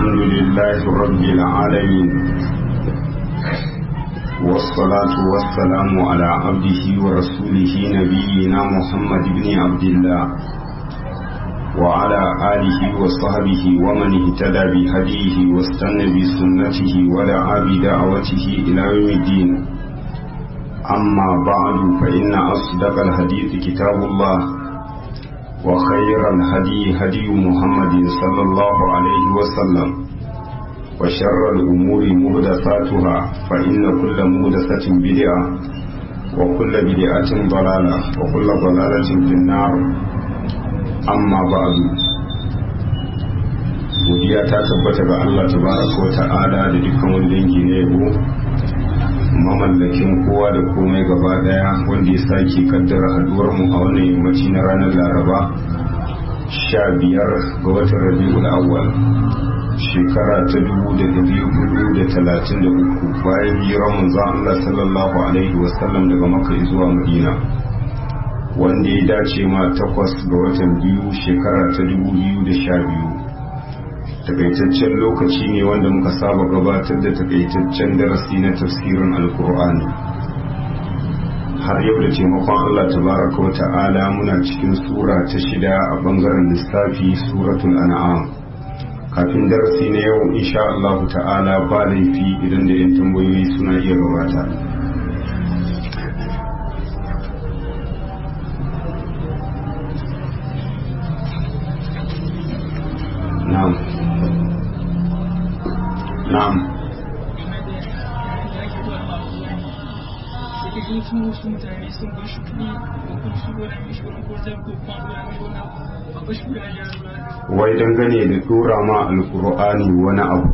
الحمد لله رب العالمين والصلاة والسلام على عبده ورسوله نبينا محمد بن عبد الله وعلى آله وصحبه ومن اهتدى بهديه واستنى بسنته ودعا بدعوته إلى يوم الدين أما بعد فإن أصدق الحديث كتاب الله وخير الهدي هدي محمد صلى الله عليه وسلم وشر الأمور مهدثاتها فإن كل مهدثة بدعة وكل بدعة ضلالة وكل ضلالة في النار أما بعد godiya ta tabbata ga Allah tabaraka wa ta'ala da dukkan wani dangi na yabo mamallakin kowa da komai gaba daya wanda ya sake kaddara haduwar mu a wannan yammaci na ranar laraba sha biyar ga watan rabi'ul awwal shekara ta dubu da dari hudu da talatin da uku bayan hijirar manzon Allah sallallahu alaihi wasallam daga maka zuwa madina wanda ya dace ma takwas ga watan biyu shekara ta dubu biyu da sha biyu takaitaccen lokaci ne wanda muka saba gabatar da takaitaccen darasi na tafsirin alkur'ani har yau da taimakon Allah tabaraka wa ta'ala muna cikin sura ta shida a bangaren lissafi suratul an'am kafin darasi na yau insha Allah ta'ala ba laifi idan da yan tambayoyi suna iya gabata na'am na'am sun wasu mutane sun bar shi kuɗi ko kuma su gona mishi wani ko zai ko kuma gona mishi wani a bashi kuɗi a jihar wai dangane da tura ma alkur'ani wani abu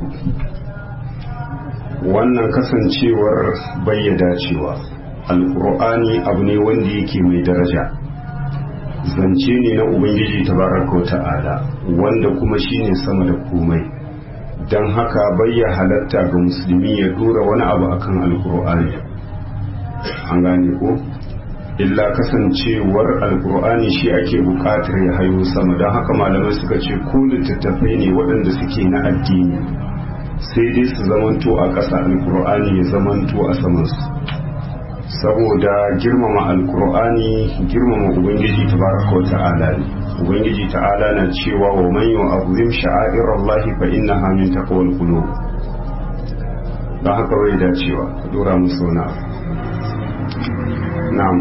wannan kasancewar bayyada cewa alkur'ani abu ne wanda yake mai daraja zance ne na ubangiji tabaraka ta'ala wanda kuma shine sama da komai don haka bayya halatta ga musulmi ya dora wani abu akan alkur'ani an gane ko illa kasancewar alkur'ani shi ake bukatar ya hayo sama don haka malamai suka ce ko littattafai ne waɗanda suke na addini sai dai su zamanto a ƙasa alkur'ani ya zamanto a samansu saboda girmama alkur'ani girmama ubangiji tabaraka wa ta'ala ne ubangiji ta'ala na cewa wa man yu'azzim sha'air Allah fa innaha min taqwal qulub dan haka bai dacewa ka dora musu wani abu na'am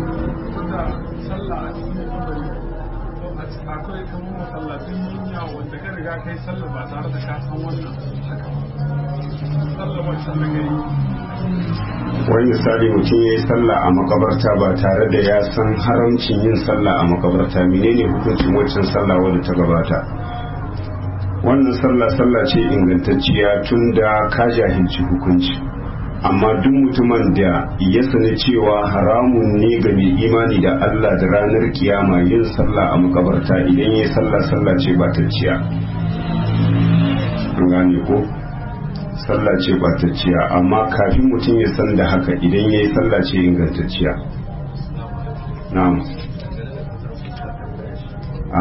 akwai kamar masallatin duniya wanda ka riga kai sallah ba tare da ka san wannan haka sallah wancan da kai wani misali mutum ya yi sallah a makabarta ba tare da ya san haramcin yin sallah a makabarta menene hukuncin waccan sallah wadda ta gabata wannan sallah sallah ce ingantacciya tun da ka jahilci hukunci amma duk mutumin da ya sani cewa haramun ne ga mai imani da Allah da ranar kiyama yin sallah a makabarta idan ya yi sallah sallah ce batacciya an gane ko sallah ce batacciya amma kafin mutum ya san da haka idan ya yi sallah ce ingantacciya na'am a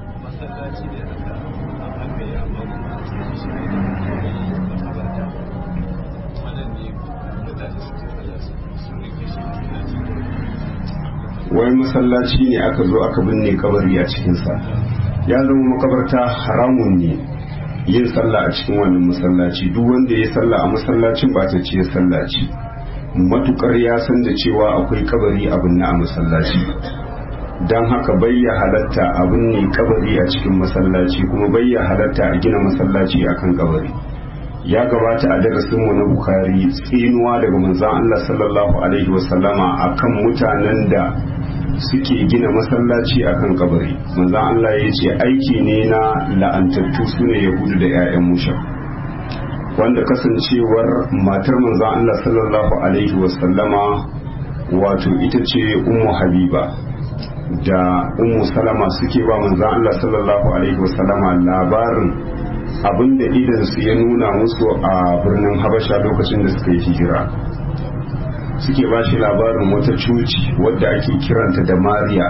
wai masallaci ne aka zo aka binne kabari a cikinsa ya zama makabarta haramun ne yin sallah a cikin wannan masallaci duk wanda ya sallah a masallacin ba ta ce sallaci matukar ya san da cewa akwai kabari abin na a masallaci don haka bayya halatta abin ne kabari a cikin masallaci kuma bayya halatta a gina masallaci akan kabari ya gabata a darasinmu na bukari tsinuwa daga manzan Allah sallallahu alaihi wasallama akan mutanen da suke gina masallaci akan kabari manzan Allah ya ce aiki ne na la'antattu su ne yahudu da 'ya'yan musha wanda kasancewar matar manzan Allah sallallahu alaihi wasallama wato ita ce ummu habiba da ummu salama suke ba manzan Allah sallallahu alaihi wasallama labarin abinda idan su ya nuna musu a birnin habasha lokacin da suka yi hijira suke ba shi labarin wata cuci wadda ake kiranta da mariya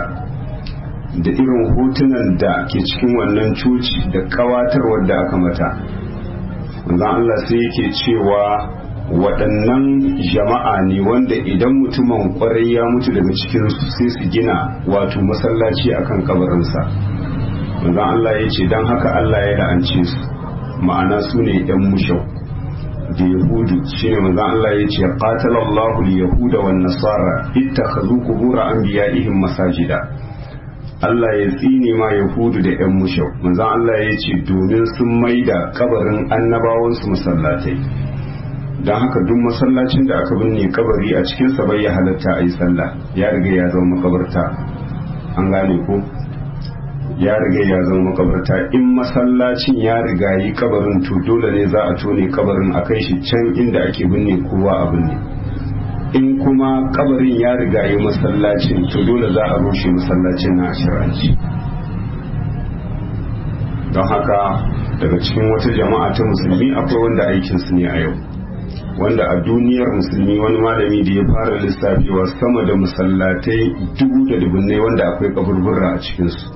da irin hotunan da ke cikin wannan cuci da kawatar wadda aka mata manzon Allah sai yake cewa waɗannan jama'a ne wanda idan mutumin kwarai ya mutu daga cikinsu sai su gina wato masallaci akan kabarinsa manzon Allah ya ce don haka Allah ya la'ance su ma'ana su ne ‘yan mushau da yahudu shi ne manzon Allah ya ce qatalallahu al-yahuda wan nasara ittakhadhu qubur anbiya'ihim masajida Allah ya tsine ma yahudu da ‘yan mushau manzon Allah ya ce domin sun maida kabarin annabawansu masallatai don haka duk masallacin da aka binne kabari a cikinsa bai ya halatta a yi sallah ya riga ya zama makabarta an gane ko ya riga ya zama makabarta in masallacin ya riga yi kabarin to dole ne za a tone kabarin a kai shi can inda ake binne kowa a binne in kuma kabarin ya riga yi masallacin to dole za a rushe masallacin na ashiranci don haka daga cikin wata jama'a ta musulmi akwai wanda aikinsu ne a yau wanda a duniyar musulmi wani malami da ya fara lissafewa sama da masallatai dubu da dubunnai wanda akwai kaburburra a cikinsu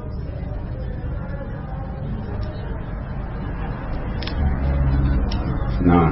na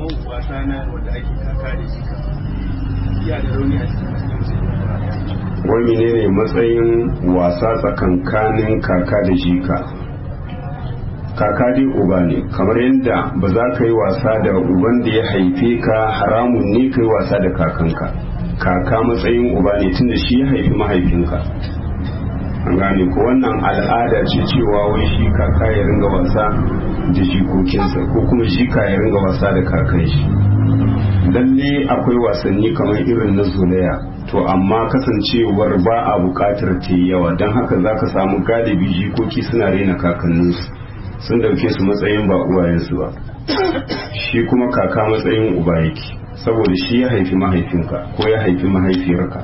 wani ne ne matsayin wasa tsakankanin kaka da jika kaka dai uba ne kamar yadda ba za ka yi wasa da uban da ya haife ka haramun ne ka yi wasa da kakanka kaka matsayin uba ne tunda shi ya haifi mahaifinka an gane ko wannan al'ada ce cewa wai shi kaka ya ringa wasa da jikokinsa ko kuma jika ya ringa wasa da kakan shi lalle akwai wasanni kamar irin na zolaya to amma kasancewar ba a bukatar ta yawa don haka za ka samu galibi jikoki suna rena kakanninsu sun dauke su matsayin ba uwayensu ba shi kuma kaka matsayin uba yake saboda shi ya haifi mahaifinka ko ya haifi mahaifiyarka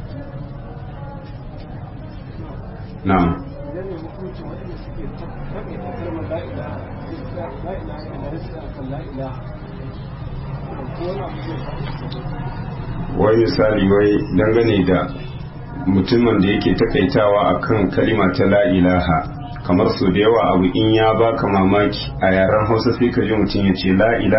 na'am wai misali wai dangane da mutumin da yake takaitawa akan kalima ta la ilaha kamar su da yawa abu in ya baka mamaki a yaren hausa sai ka ji mutum ya ce la'ila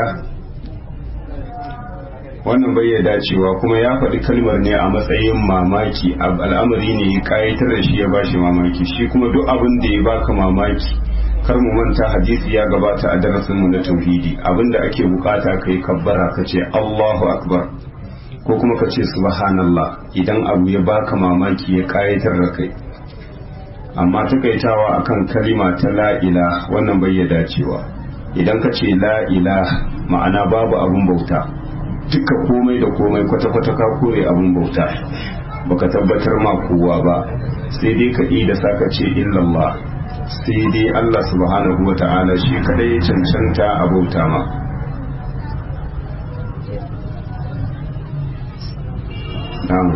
wannan bai ya dacewa kuma ya faɗi kalmar ne a matsayin mamaki al'amari ne ya kayatar da shi ya bashi mamaki shi kuma duk abin da ya baka mamaki kar mu manta hadisi ya gabata a darasin mu na tauhidi abinda ake bukata kai kabbara ka ce Allahu akbar ko kuma ka ce subhanallah idan abu ya baka mamaki ya kayatar da kai amma takaitawa akan kalima ta la'ila wannan bai ya dacewa idan ka ce la'ila ma'ana babu abun bauta duka komai da komai kwata-kwata ka kore abun bauta baka tabbatar ma kowa ba sai dai ka da saka ce illallah sai dai Allah subhanahu wa ta'ala shi kadai ya cancanta a bauta ma na'am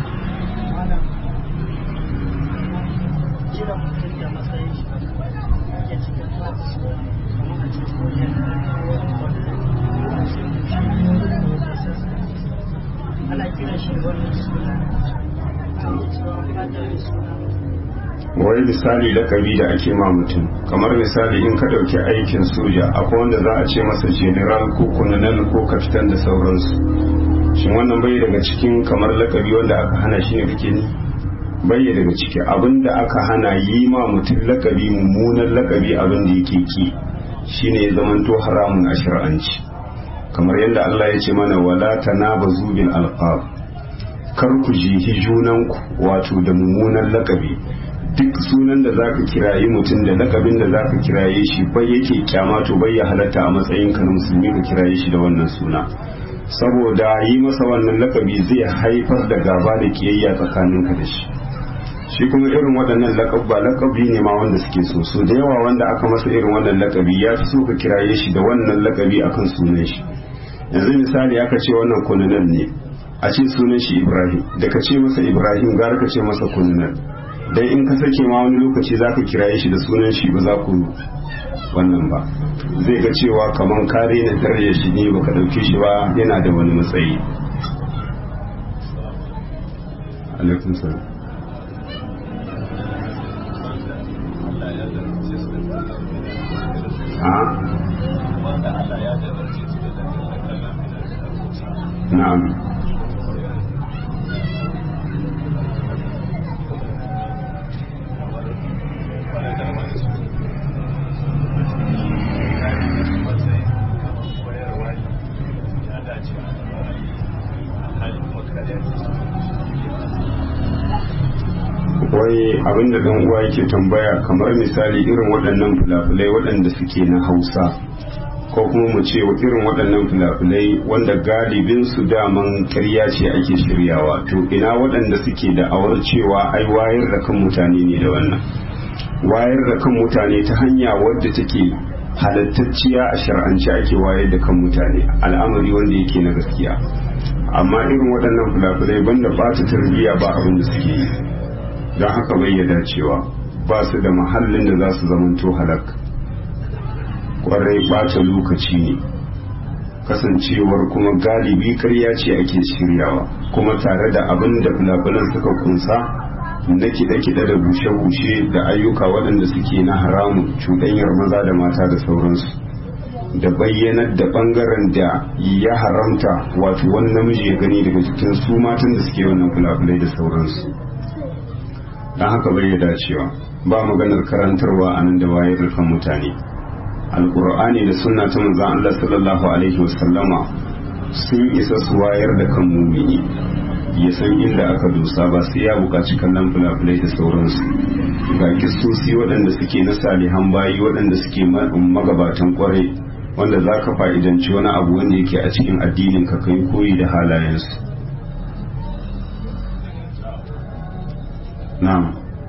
wai misali lakabi da ake ma mutum kamar misali in ka ɗauki aikin soja akwai wanda za a ce masa general ko colonel ko kapitan da sauransu shin wannan bai daga cikin kamar lakabi wanda aka hana shi ne kake ne bai daga ciki abinda aka hana yi ma mutum lakabi mummunan lakabi abin da yake ki shine ya zamanto haramun a shari'anci kamar yadda Allah ya ce mana wala tanabazu bil alqab kar ku jihi junanku wato da mummunan lakabi duk sunan da zaka kirayi mutum da lakabin da zaka kiraye shi bai yake kyama to bai ya halatta a matsayin ka na musulmi ka kiraye shi da wannan suna saboda yi masa wannan lakabi zai haifar da gaba da kiyayya tsakaninka da shi shi kuma irin waɗannan lakabba lakabi ne ma wanda suke so so da yawa wanda aka masa irin wannan lakabi ya fi so ka kiraye shi da wannan lakabi akan sunan shi yanzu misali aka ce wannan kununan ne a ce sunan shi ibrahim da ka ce masa ibrahim gara ka ce masa kununan dan in ka sake ma wani lokaci zaka kiraye shi da sunan shi ba za ku wannan ba zai ga cewa kaman kare na daraja shi ne baka dauke shi ba yana da wani matsayi alaikum salam a na'am wai abinda dan uwa yake tambaya kamar misali irin waɗannan fulafulai waɗanda suke na hausa ko kuma mu ce irin waɗannan fulafulai wanda galibin su daman karya ce ake shiryawa to ina waɗanda suke da awar cewa ai wayar da kan mutane ne da wannan wayar da kan mutane ta hanya wadda take halattacciya a shar'ance ake wayar da kan mutane al'amari wanda yake na gaskiya amma irin waɗannan fulafulai banda ba ta tarbiyya ba abin da suke yi don haka bai ya dacewa ba su da mahallin da za su zamanto halak kwarai bata lokaci ne kasancewar kuma galibi karya ce ake shiryawa kuma tare da abin da fulafulan suka kunsa na kiɗe-kiɗe da bushe-bushe da ayyuka waɗanda suke na haramun cuɗanyar maza da mata da sauransu da bayyanar da ɓangaren da ya haramta wato wani namiji ya gani daga cikin su matan da suke wannan fulafulai da sauransu don haka bai ya dacewa ba maganar karantarwa a nan da wayar da kan mutane alkur'ani da sunna ta manzon Allah sallallahu alaihi wasallama sun isa su wayar da kan mumini ya san inda aka dosa ba sai ya buƙaci kallon fulafulai da sauransu ga kistosi waɗanda suke na salihan bayi waɗanda suke magabatan kwarai wanda za ka fa'idanci wani abu wanda yake a cikin addinin ka kai koyi da halayensu na'am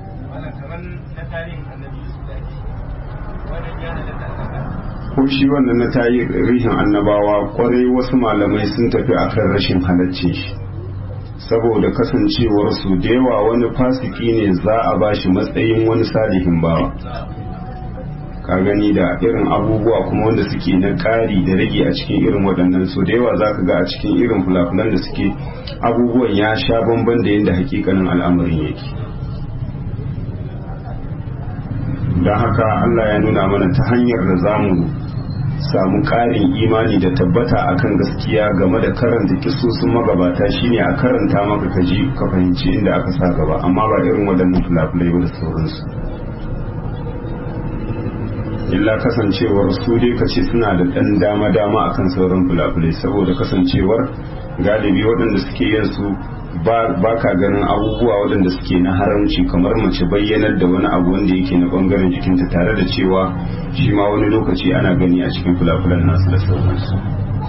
ko shi wannan na tarihin annabawa kwarai wasu malamai sun tafi akan rashin halaccin shi saboda kasancewar su da yawa wani fasiki ne za a bashi matsayin wani salihin bawa ka gani da irin abubuwa kuma wanda suke na ƙari da rage a cikin irin waɗannan so da yawa za ka ga a cikin irin fulafulan da suke abubuwan ya sha bamban da yadda hakikanin al'amarin yake don haka Allah ya nuna mana ta hanyar da za mu samu ƙarin imani da tabbata akan gaskiya game da karanta kisosin magabata shine a karanta maka kaji ka fahimci inda aka sa gaba amma ba irin waɗannan fulafulai ba da sauransu illa kasancewar su dai ka ce suna da ɗan dama-dama akan sauran fulafulai saboda kasancewar galibi waɗanda suke yin su ba ka ganin abubuwa waɗanda suke na haramci kamar mace bayyanar da wani abu wanda yake na ɓangaren jikinta tare da cewa shi ma wani lokaci ana gani a cikin fulafulan nasu da sauransu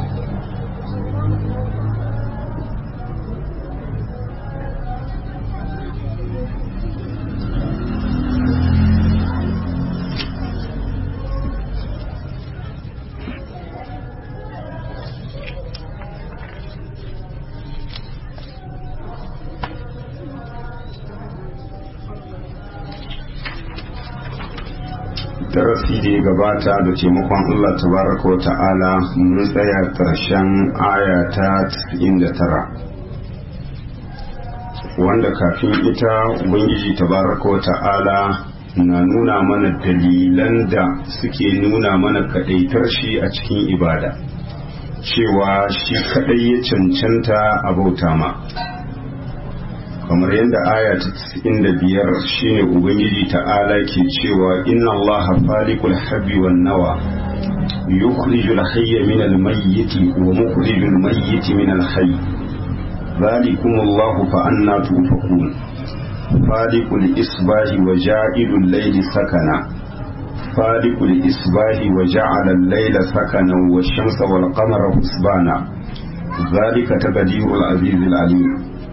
darasi da ya gabata da taimakon Allah tabaraka wa ta'ala mun tsaya ƙarshen aya ta 99 wanda kafin ita ubangiji tabaraka wa ta'ala na nuna mana dalilan da suke nuna mana kadaitar shi a cikin ibada cewa shi kadai ya cancanta a bauta ma kamar yadda aya ta 95 shine ubangiji ta'ala ke cewa inna allaha faliqul habbi wan nawa yukhrijul hayya min al mayyit wa mukhrijul mayyit min al hayy ذلكم الله فأنا تؤفكون فالق الإصباح وجاعل الليل سكنا فالق الإصباح وجعل الليل سكنا والشمس والقمر حسبانا ذلك تقدير العزيز العليم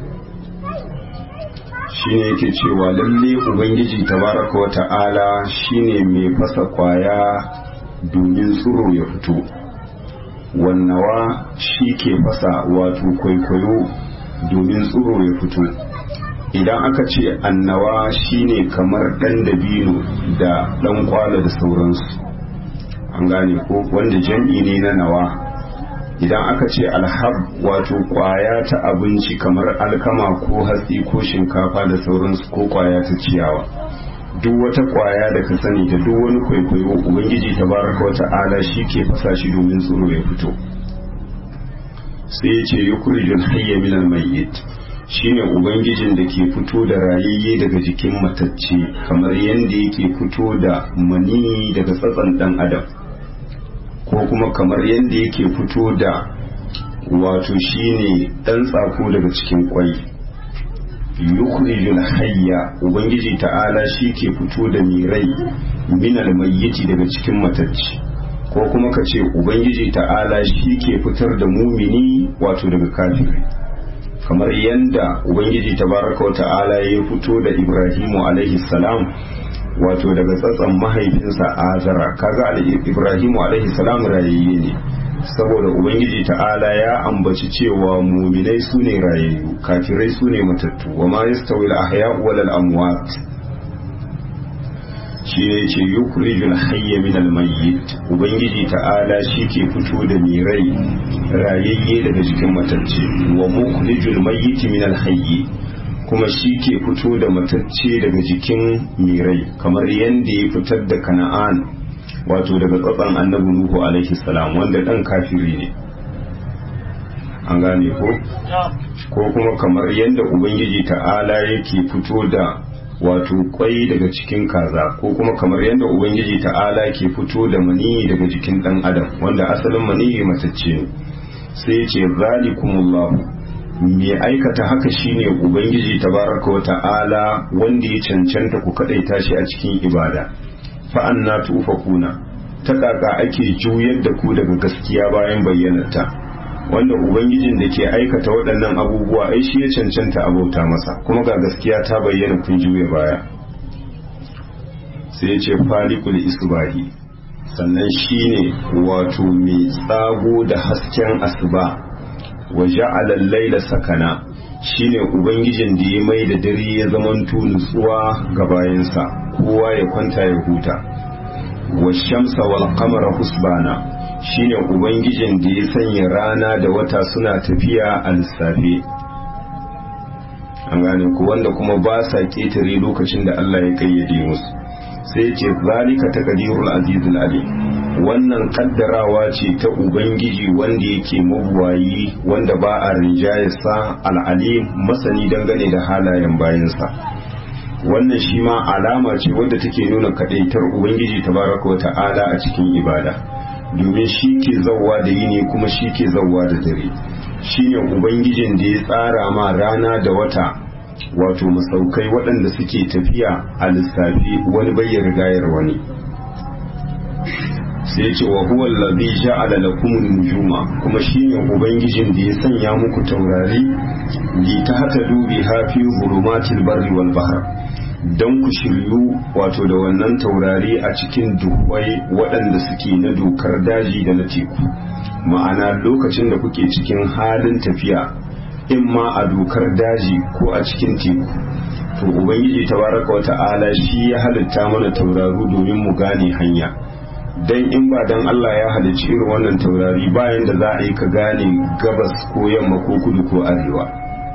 shine yake cewa lalle ubangiji tabaraka wa ta'ala shine mai fasa kwaya domin tsiro ya fito wannawa shi ke fasa wato kwaikwayo domin tsiro ya fito idan aka ce annawa shine kamar ɗan dabino da ɗan kwala da sauransu an gane ko wanda jam'i ne na nawa idan aka ce alhab wato kwaya ta abinci kamar alkama ko hatsi ko shinkafa da sauransu ko kwaya ta ciyawa duk wata kwaya da ka sani da duk wani kwaikwayo ubangiji tabaraka wata ala shi ke fasa shi domin tsoro ya fito sai ya ce yukhrijul hayya minal mayyit shine ubangijin da ke fito da rayayye daga jikin matacce kamar yadda yake fito da mani daga tsatsan dan adam ko kuma kamar yadda yake fito da wato shine dan tsako daga cikin kwai yukhrijul hayya ubangiji ta'ala shi ke fito da mirai minal mayyiti daga cikin matacce ko kuma ka ce ubangiji ta'ala shi ke fitar da mumini wato daga kafiri kamar yadda ubangiji tabaraka ta'ala ya fito da ibrahimu alaihi salam wato daga tsatsan mahaifinsa azara kaga ibrahimu alaihi salam rayayye ne saboda ubangiji ta'ala ya ambaci cewa muminai su ne rayayyu kafirai su ne matattu wa ma yastawi al-ahya wal amwat shi ne ce yukhrijul hayya min al-mayyit ubangiji ta'ala shi ke fito da mirai rayayye daga jikin matacce wa mukhrijul mayyit min al-hayy kuma shi ke fito da matacce daga jikin mirai kamar yadda ya fitar da kana'an wato daga tsatsan annabi nuhu alaihi salam wanda dan kafiri ne an gane ko ko kuma kamar yadda ubangiji ta'ala yake fito da wato kwai daga cikin kaza ko kuma kamar yadda ubangiji ta'ala ke fito da maniyi daga jikin dan adam wanda asalin maniyi matacce ne sai ce zalikumullahu mai aikata haka shine ubangiji tabaraka wa ta'ala wanda ya cancanta ku kadaita shi a cikin ibada fa anna tufakuna ta kaka ake juyar da ku daga gaskiya bayan bayyanarta wanda ubangijin da ke aikata waɗannan abubuwa ai shi ya cancanta abauta masa kuma ga gaskiya ta bayyana kun juya baya sai ya ce falikul isbahi sannan shine wato mai tsago da hasken asuba wa ja'ala laila sakana shine ubangijin da ya mai da dare ya zamanto nutsuwa ga bayansa kowa ya kwanta ya huta wa shamsa wal qamara husbana shine ubangijin da ya sanya rana da wata suna tafiya a lissafe an gane ku wanda kuma ba sa ketare lokacin da Allah ya kayyade musu sai ce zalika taqdirul azizul alim wannan kaddarawa ce ta ubangiji wanda yake mabuwayi wanda ba a rinjayarsa al'alim masani dangane da halayen bayansa wannan shi ma alama ce wadda take nuna kadaitar ubangiji tabaraka wa ta'ala a cikin ibada domin shi ke zauwa da yini kuma shi ke zauwa da dare shine ubangijin da ya tsara ma rana da wata wato masaukai waɗanda suke tafiya a lissafi wani bai rigayar wani sai ce wa huwa allazi ja'ala lakum nujuma kuma shine ubangijin da ya sanya muku taurari li tahtadu biha fi zulumatil barri wal bahr dan ku shiryu wato da wannan taurari a cikin duhwai waɗanda suke na dokar daji da na teku ma'ana lokacin da kuke cikin halin tafiya in ma a dokar daji ko a cikin teku to ubangiji tabaraka wa ta'ala shi ya halitta mana tauraru domin mu gane hanya dan in ba dan Allah ya halicci irin wannan taurari bayan da za a yi ka gane gabas ko yamma ko kudu ko arewa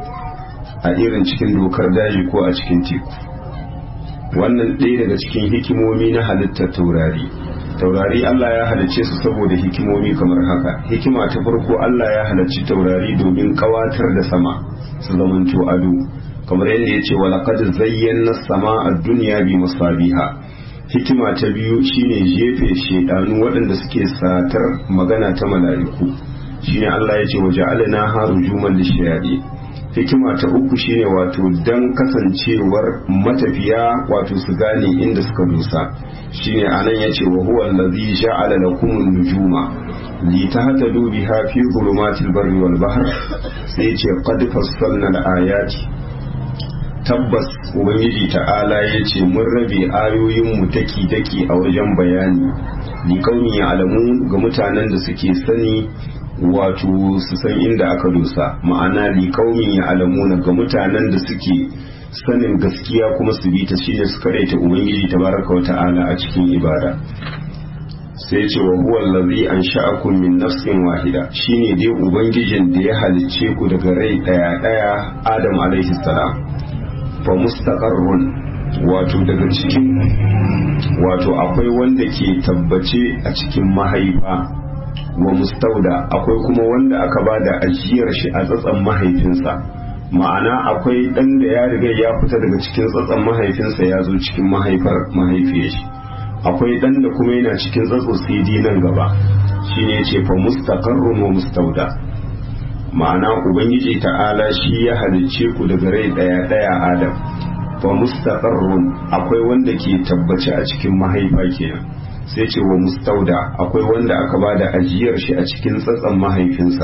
a irin cikin dokar daji ko a cikin teku wannan ɗaya daga cikin hikimomi na halittar taurari taurari Allah ya halicce su saboda hikimomi kamar haka hikima ta farko Allah ya halicci taurari domin kawatar da sama su zamanto ado kamar yadda ya ce wa laqad zayyana sama a duniya bi masabiha hikima ta biyu shine jefe shedanu waɗanda suke satar magana ta mala'iku shine Allah ya ce wa ja'alna harujuman lishayadi hikima ta uku shine wato dan kasancewar matafiya wato su gane inda suka dusa shine anan yace wa huwa allazi ja'ala lakum an-nujuma li tahtadu biha fi dhulumatil barri wal bahr sai yace qad fassalna al-ayati tabbas ubangiji ta'ala ya ce mun rabe ayoyinmu daki-daki a wajen bayani ni kauni ya alamu ga mutanen da suke sani wato su san inda aka dosa ma'ana li kauni ya alamu ga mutanen da suke sanin gaskiya kuma su bi ta shine su karaita ubangiji tabaraka wa ta'ala a cikin ibada sai ce wa huwa allazi ansha'akum min nafsin wahida shine dai ubangijin da ya halicce ku daga rai daya daya adam alaihi salam fa mustaqarrun wato daga cikin wato akwai wanda ke tabbace a cikin mahaifa wa mustauda akwai kuma wanda aka ba da ajiyar shi a tsatsan mahaifinsa ma'ana akwai ɗan da ya riga ya fita daga cikin tsatsan mahaifinsa ya zo cikin mahaifar mahaifiyar shi akwai ɗan da kuma yana cikin tsatso cd nan gaba shine ce fa mustaqarrun wa mustauda ma'ana ubangiji ta'ala shi ya halicce ku daga rai daya daya adam fa mustaqarrun akwai wanda ke tabbace a cikin mahaifa kenan sai ce wa mustauda akwai wanda aka bada ajiyar shi a cikin tsatsan mahaifinsa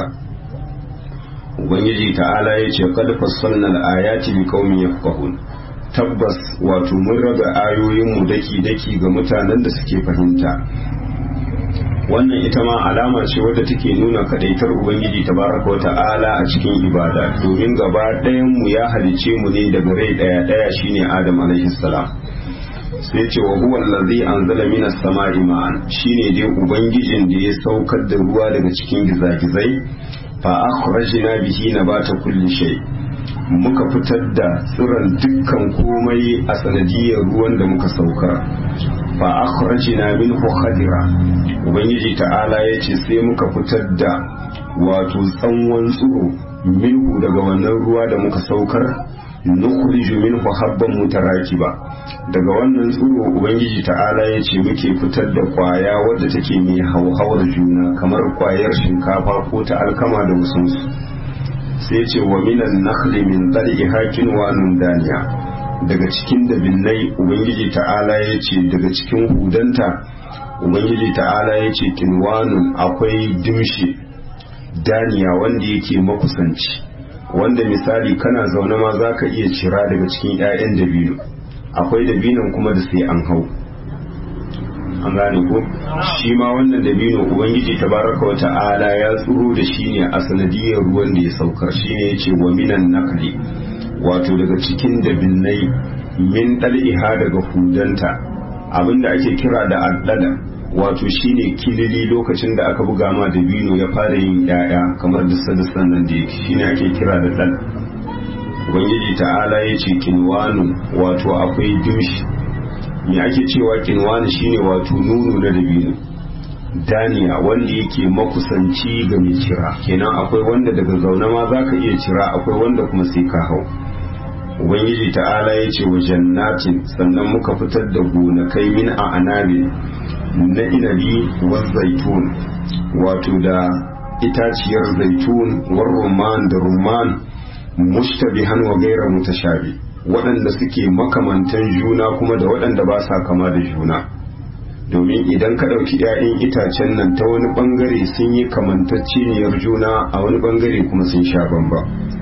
ubangiji ta'ala ya ce qad fassalna al-ayati liqaumin yafqahun tabbas wato mun raba ayoyin mu daki daki ga mutanen da suke fahimta wannan ita ma alama ce wadda take nuna kadaitar ubangiji tabaraka wa ta'ala a cikin ibada domin gaba ɗayan mu ya halice mu ne daga rai ɗaya ɗaya shine adam alaihi salam sai ce wa huwa allazi anzala minas sama'i ma'an shine dai ubangijin da ya saukar da ruwa daga cikin gizagizai fa akhrajna bihi nabata kulli shay muka fitar da tsiron dukkan komai a sanadiyar ruwan da muka saukar fa akhrajna minhu khadira ubangiji ta'ala yace sai muka fitar da wato tsanwan tsiro minhu daga wannan ruwa da muka saukar nukhriju minhu habban mutarakiba daga wannan tsiro ubangiji ta'ala yace muke fitar da kwaya wadda take mai hauhawar juna kamar kwayar shinkafa ko ta alkama da wasunsu sai ce wa minan nakhli min dal'iha kinwanun daniya daga cikin dabinnai ubangiji ta'ala ya ce daga cikin hudanta ubangiji ta'ala ya ce kinwanun akwai dimshi daniya wanda yake makusanci wanda misali kana zaune ma za ka iya cira daga cikin 'ya'yan dabino akwai dabinon kuma da sai an hau an gane ko shi ma wannan dabino ubangiji tabaraka wa ta'ala ya tsuro da shi ne a sanadiyar ruwan da ya saukar shi ne ya ce wa minan nakli wato daga cikin dabinnai min ɗal'iha daga hudanta abinda ake kira da addada wato shine kilili lokacin da aka buga ma dabino ya fara yin yaya kamar da sadasan nan da yake shine ake kira da dal ubangiji ta'ala ya ce kinwanu wato akwai dimshi me ake cewa kinwanu shine wato nunu na dabino daniya wanda yake makusanci ga mai cira kenan akwai wanda daga zaune ma za ka iya cira akwai wanda kuma sai ka hau ubangiji ta'ala ya ce wa jannatin sannan muka fitar da gonakai min a anabin na inabi wa zaitun wato da itaciyar zaitun war rumman da rumman mushtabihan wa gaira mutashabi waɗanda suke makamantan juna kuma da waɗanda ba sa kama da juna domin idan ka ɗauki 'ya'yan itacen nan ta wani ɓangare sun yi kamantacciniyar juna a wani ɓangare kuma sun sha bamba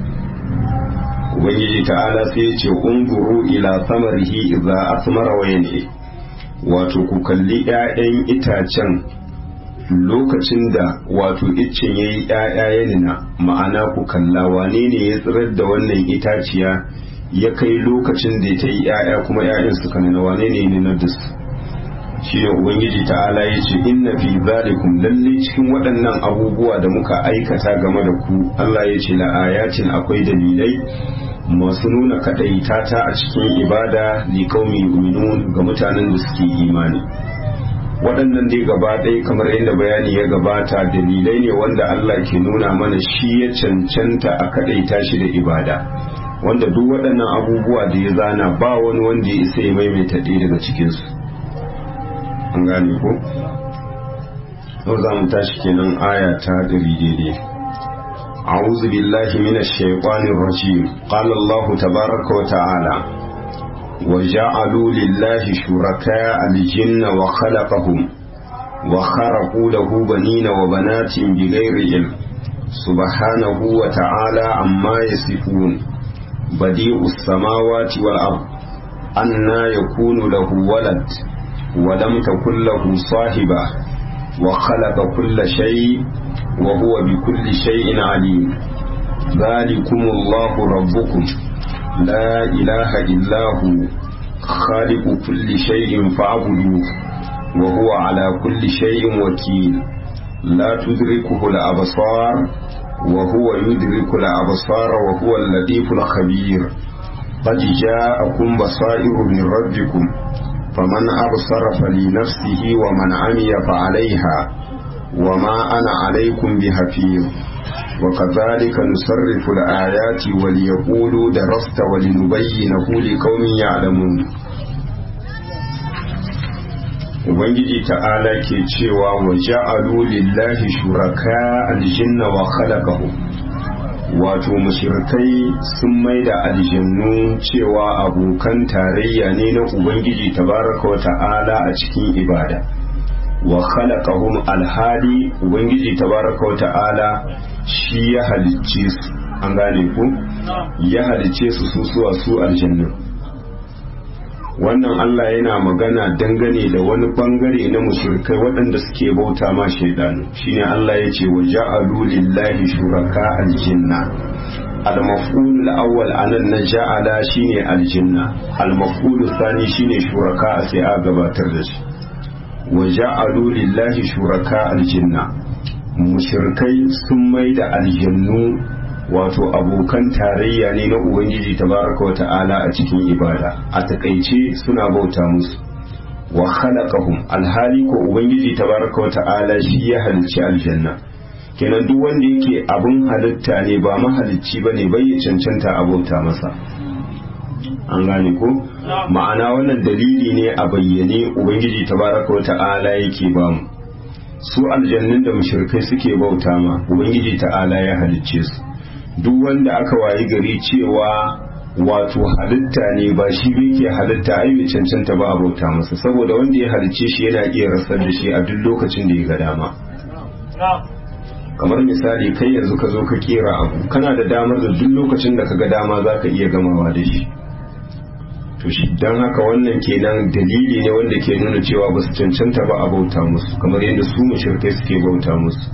ubangiji ta'ala sai ya ce unguru ila samarihi idza asmara wa yan'i wato ku kalli 'ya'yan itacen lokacin da wato iccen yayi 'ya'ya yanina ma'ana ku kalla wane ne ya tsirar da wannan itaciya ya kai lokacin da ta yi 'ya'ya kuma 'ya'yan suka nuna wane ne ne na dus shi ne ubangiji ta'ala ya ce inna fi zalikum lalle cikin waɗannan abubuwa da muka aikata game da ku Allah ya ce la'ayatin akwai dalilai masu nuna kaɗaita ta a cikin ibada li qaumi yu'minun ga mutanen da suke imani waɗannan dai gaba ɗaya kamar yadda bayani ya gabata dalilai ne wanda Allah ke nuna mana shi ya cancanta a kaɗaita shi da ibada wanda duk waɗannan abubuwa da ya zana ba wani wanda ya isa ya maimaita ɗaya daga cikinsu an gane ko yau za mu tashi kenan aya ta ɗari daidai أعوذ بالله من الشيطان الرجيم قال الله تبارك وتعالى وجعلوا لله شركاء الجن وخلقهم وخرقوا له بنين وبنات بغير علم سبحانه وتعالى عما يصفون بديع السماوات والأرض أنا يكون له ولد ولم تكن له صاحبة وخلق كل شيء وهو بكل شيء عليم ذلكم الله ربكم لا إله إلا هو خالق كل شيء فاعبدوه وهو على كل شيء وكيل لا تدركه الأبصار وهو يدرك الأبصار وهو اللطيف الخبير قد جاءكم بصائر من ربكم فمن أبصر فلنفسه ومن عمي فعليها وما أنا عليكم بحفيظ وكذلك نصرف الآيات وليقولوا درست ولنبينه لقوم يعلمون Ubangiji ta'ala ke cewa wa ja'alu lillahi shuraka aljinna wa khalaqahu wato mushrikai sun maida aljannu cewa abokan tarayya ne na Ubangiji tabaraka wa ta'ala a cikin ibada wa khalaqahum alhali Ubangiji tabaraka wa ta'ala shi ya halicce su an gane ku ya halicce su su suwa su aljannu wannan Allah yana magana dangane da wani bangare na mushrikai waɗanda suke bauta ma shaidanu shine Allah ya ce wa ja'alu lillahi shuraka aljinna al-maf'ul al-awwal anan na ja'ala shine aljinna al-maf'ul thani shine shuraka sai a gabatar da shi wa ja'alu lillahi shuraka aljinna mushrikai sun maida aljannu wato abokan tarayya ne na ubangiji tabaraka wata'ala a cikin ibada a takaice suna bauta musu wa khalaqahum alhali ko ubangiji tabaraka wata'ala shi ya halicci aljanna kenan duk wanda yake abun halitta ne ba mahalicci bane bai ya cancanta a bauta masa an gane ko ma'ana wannan dalili ne a bayyane ubangiji tabaraka wata'ala yake bamu su aljannin da mushrikai suke bauta ma ubangiji ta'ala ya halicce su duk wanda aka wayi gari cewa wato halitta ne ba shi bai ke halitta ai bai cancanta ba a bauta masa saboda wanda ya halicce shi yana iya rasar da shi a duk lokacin da ya ga dama kamar misali kai yanzu ka zo ka kera abu kana da damar da duk lokacin da ka ga dama za ka iya gamawa da shi to shi don haka wannan kenan dalili ne wanda ke nuna cewa ba su cancanta ba a bauta musu kamar yadda su mushrikai suke bauta musu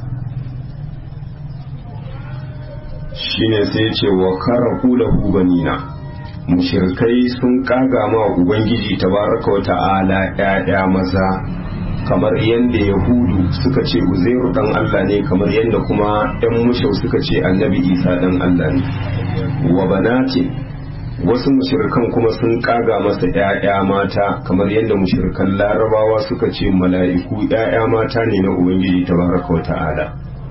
shine sai ce wa karahu lahu banina mushrikai sun kaga ma ubangiji tabaraka wa ta'ala ƴaƴa maza kamar yadda yahudu suka ce uzairu dan Allah ne kamar yadda kuma ɗan mushau suka ce annabi isa dan Allah ne wa banatin wasu mushrikan kuma sun kaga masa ƴaƴa mata kamar yadda mushrikan larabawa suka ce mala'iku ƴaƴa mata ne na ubangiji tabaraka wa ta'ala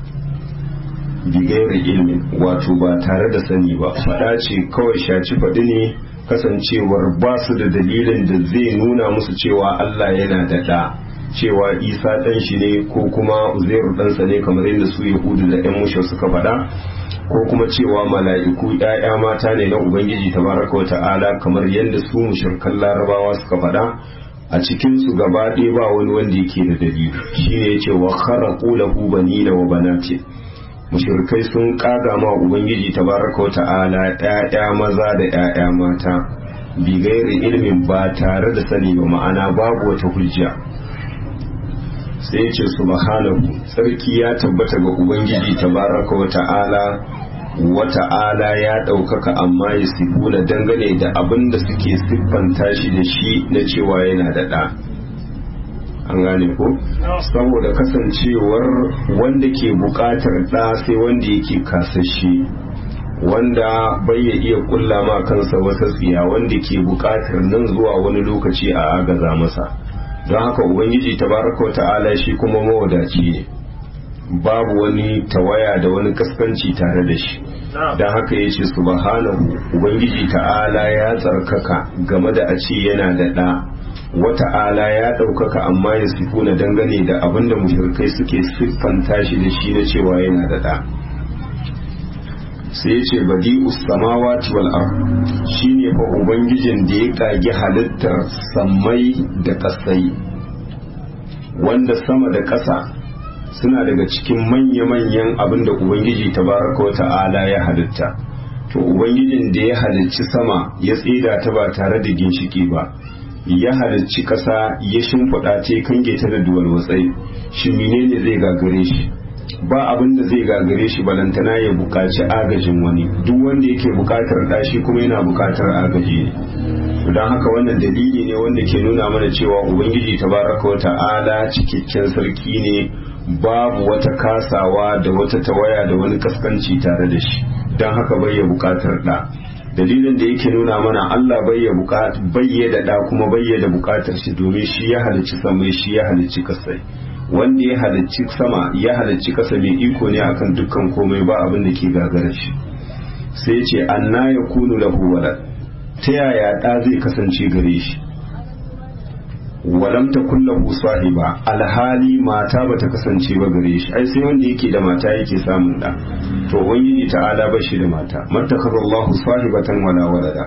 bigairi ilmin wato ba tare da sani ba faɗa ce kawai shaci faɗi ne kasancewar ba su da dalilin da zai nuna musu cewa Allah yana da ɗa cewa isa ɗan shi ne ko kuma uzairu ɗansa ne kamar yadda su yahudu da ‘yan mushe suka faɗa ko kuma cewa mala'iku ‘ya'ya mata ne na ubangiji tabaraka wa ta'ala kamar yadda su mushrikan larabawa suka faɗa a cikin su gaba ɗaya ba wani wanda yake da dalili shine yace wa kharaqu lahu banina wa banati mushrikai sun kaga ma ubangiji tabaraka wa ta'ala ƴaƴa maza da ƴaƴa mata bi gairi ilmin ba tare da sani ba ma'ana babu wata hujja sai ya ce subhanahu tsarki ya tabbata ga ubangiji tabaraka wa ta'ala wa ta'ala ya ɗaukaka amma ya sifuna dangane da abin da suke siffanta shi da shi na cewa yana da ɗa an gane ko saboda kasancewar wanda ke buƙatar ɗa sai wanda yake kasashe wanda bai ya iya kulla ma kansa wata tsiya wanda ke buƙatar nan zuwa wani lokaci a agaza masa don haka ubangiji tabaraka wa ta'ala shi kuma mawadaci ne babu wani tawaya da wani kaskanci tare da shi don haka ya ce subhanahu ubangiji ta'ala ya tsarkaka game da a ce yana da ɗa wata'ala ya ɗaukaka amma ya sifuna dangane da abinda mushrikai suke siffanta shi da shi na cewa yana da ɗa sai ya ce badi samawati wal ard shine fa ubangijin da ya kage halittar sammai da kasai wanda sama da ƙasa suna daga cikin manya-manyan abin da ubangiji tabaraka wa ta'ala ya halitta to ubangijin da ya halicci sama ya tsida ta ba tare da ginshiki ba ya halicci ƙasa ya shimfiɗa ta ya kange ta da duwal watsai shi menene zai gagare shi ba abin da zai gagare shi balantana ya buƙaci agajin wani duk wanda yake buƙatar ɗashi kuma yana buƙatar agaji ne don haka wannan dalili ne wanda ke nuna mana cewa ubangiji tabaraka wa ta'ala cikakken sarki ne babu wata kasawa da wata tawaya da wani kaskanci tare da shi don haka bai ya buƙatar ɗa dalilin da yake nuna mana Allah bai ya da ɗa kuma bai da buƙatar shi domin shi ya halicci samai shi ya halicci kasai wanda ya halicci sama ya halicci kasa mai iko ne akan dukkan komai ba abin da ke gagara shi sai ce anna ya kunu lahu walad ta yaya ɗa zai kasance gare shi walam ta kullahu sahiba alhali mata bata kasance ba gare shi ai sai wanda yake da mata yake samun da to ubangiji ta'ala ba shi da mata mattakhadallahu sahibatan wala walada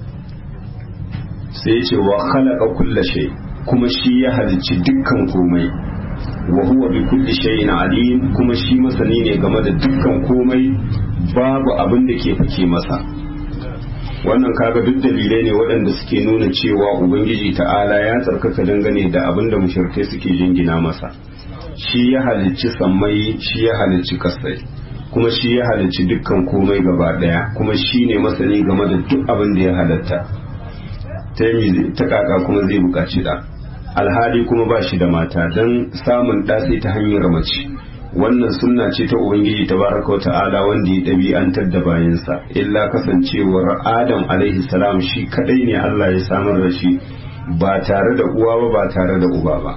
sai ya ce wa khalaqa kulla shay kuma shi ya halicci dukkan komai wa huwa bi kulli shay'in alim kuma shi masani ne game da dukkan komai babu abin da ke fake masa wannan kaga duk dalilai ne waɗanda suke nuna cewa ubangiji ta'ala ya tsarkaka dangane da abin da mushrikai suke jingina masa shi ya halicci sammai shi ya halicci kasai kuma shi ya halicci dukkan komai gaba ɗaya kuma shi ne masani game da duk abin da ya halatta ta kaka kuma zai buƙaci da alhali kuma ba shi da mata don samun ɗa sai ta hanyar mace wannan sunna ce ta ubangiji tabaraka ta'ala wanda ya ɗabi'antar da bayansa illa kasancewar adam alaihi salam shi kadai ne Allah ya samar da shi ba tare da uwa ba ba tare da uba ba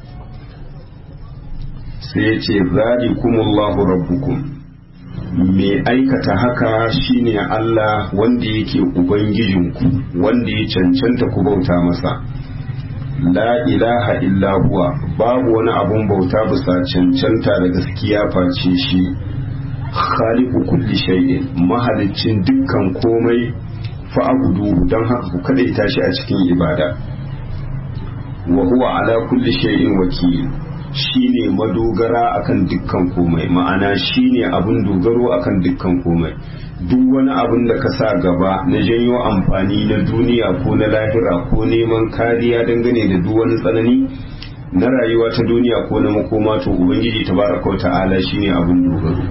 sai ya ce zalikumullahu rabbukum mai aikata haka shine Allah wanda yake ubangijinku wanda ya cancanta ku bauta masa la ilaha illa huwa babu wani abun bauta bisa cancanta da gaskiya face shi khaliqu kulli shay'in mahalicin dukkan komai fa abudu don haka ku kadaita shi a cikin ibada wa huwa ala kulli shay'in wakil shine madogara akan dukkan komai ma'ana shine abun dogaro akan dukkan komai duk wani abin da ka sa gaba na janyo amfani na duniya ko na lahira ko neman kariya dangane da duk wani tsanani na rayuwa ta duniya ko na makoma to ubangiji tabaraka wa ta'ala shine abin dogaro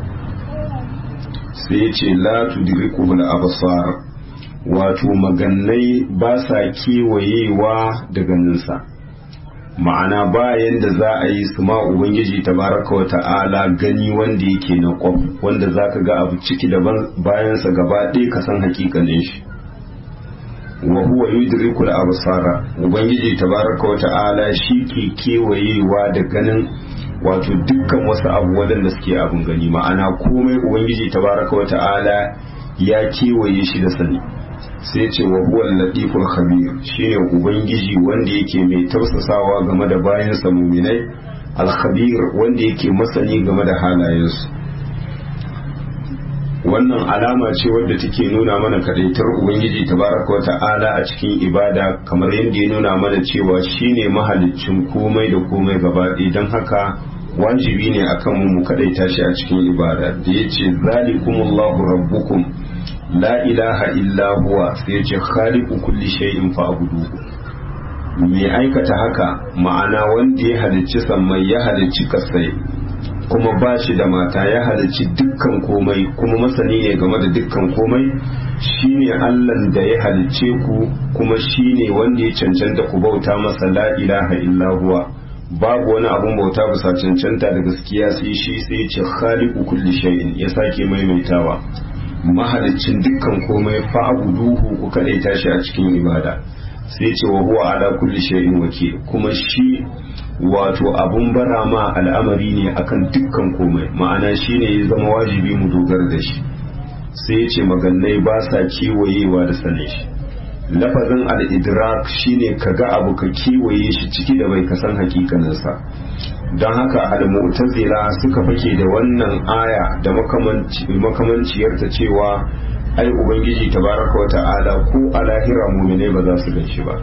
sai ya ce la tudriku al absar wato magannai ba sa kewayewa da ganinsa ma'ana bayan da za a yi su ma ubangiji tabaraka wa ta'ala gani wanda yake na kwaf wanda za ka ga abu ciki da bayansa gaba ɗaya ka san hakikanin shi wa huwa yudriku al-absara ubangiji tabaraka wa ta'ala shi ke kewayewa da ganin wato dukkan wasu abu wadanda suke abun gani ma'ana komai ubangiji tabaraka wa ta'ala ya kewaye shi da sani sai ce wa huwa latiful khabir shine ubangiji wanda yake mai tausasawa game da bayansa muminai al-khabir wanda yake masani game da halayensu wannan alama ce wadda take nuna mana kadaitar ubangiji tabaraka wa ta'ala a cikin ibada kamar yadda ya nuna mana cewa shine mahaliccin komai da komai gaba don haka wajibi ne akan mu mu kadaita shi a cikin ibada da yace zalikumullahu rabbukum la ilaha illa huwa sai ya ce khaliqu kulli shay'in fa'budu mai aikata haka ma'ana wanda ya halicci sammai ya halicci kasai kuma ba shi da mata ya halicci dukkan komai kuma masani ne game da dukkan komai shine Allahn da ya halicce ku kuma shine wanda ya cancanta ku bauta masa la ilaha illa huwa babu wani abun bauta bisa cancanta da gaskiya sai shi sai ya ce khaliqu kulli shay'in ya sake maimaitawa mahalicin dukkan komai fa'abuduhu ku kadaita shi a cikin ibada sai ce wa huwa ala kulli shay'in wakil kuma shi wato abun bara ma al'amari ne akan dukkan komai ma'ana shine ya zama wajibi mu dogara da shi sai ce magannai ba sa kewayewa da sane shi lafazin al-idrak shine kaga abu ka kewaye shi ciki da bai kasan hakikaninsa don haka al-mu'tazila suka fake da wannan aya da makamanciyar ta cewa ai ubangiji tabaraka wata'ala ko a lahira mumine ba za su ganshi ba